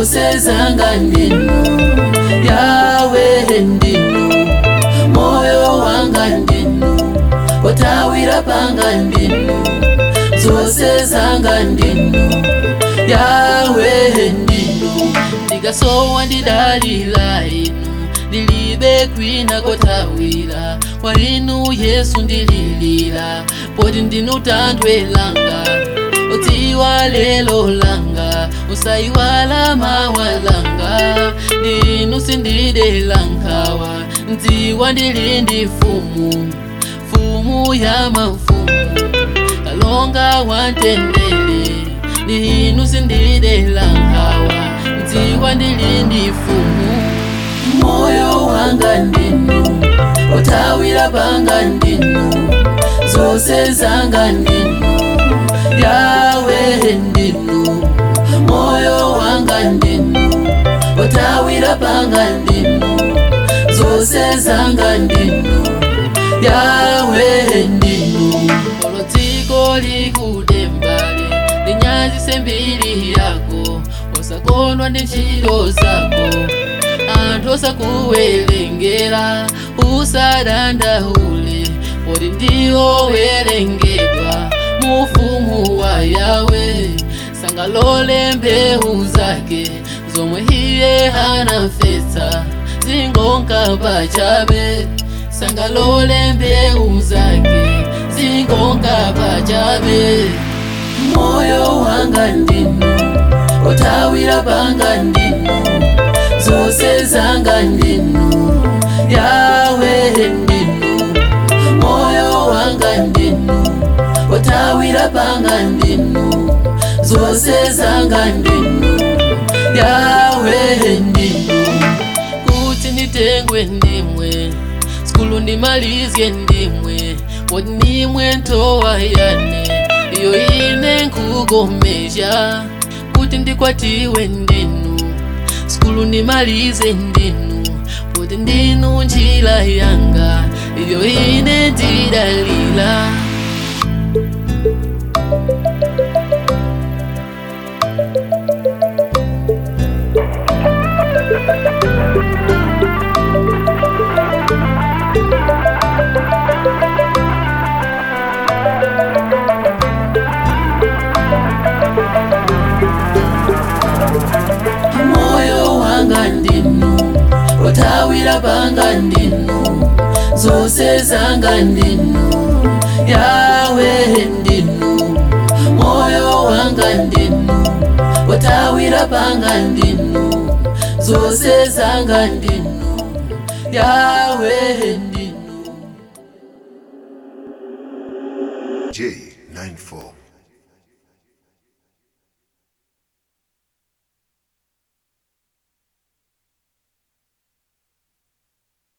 zose zanga ndinu yawe ndinu moyo wanga ndinu potawira panga ndinu zose zanga ndinu yawe ndinu ndikasowa ndidalira inu ndilibe kwina kotawira kwa inu yesu ndililira poti ndinu thanthwe langa udziwa lelo langa usayiwala mawa langa ndinu sindidela nkhawa ndziwa ndili ndi fumu fumu ya mafumu kalonga wantendele ndinu sindidela nkhawa ndziwa ndili ndi fumu moyo wanga ndinu otawira panga ndinu zose zanga ndinu yawe ndinu moyo wanga ndinu otawira panga ndinu zose zanga ndinu yawe ndinu olodziko likudembale linyazise mbiri yako osakondwa ndi ntchito zako anthu osakuwerengera usadandaule poti ndiwo werengedwa mufumu wa yawe sangalole mbewu zake zomwe iye anafesa zingonka pachabe sangalole mbewu zake zingonka pachabe moyo wanga ndinu otawira panga ndinu zose zanga ndinu yawe ndinu moyo wanga ndinu otawira panga ndinu zose zanga ndinu yawe ndinu kuti nditengwe ndimwe skulu ndimalizye ndimwe poti ndimwe ntowa yane iyo ine nkugomesha kuti ndikwatiwe ndinu skulu ndimalize ndinu poti ndinu njira yanga iyo ine ndidalila moyo wanga ndinu otawira panga ndinu zose zanga ndinu yawe ndinu moyo wanga ndinu otawira panga ndinu zose zanga ndinu yawe ndinu J94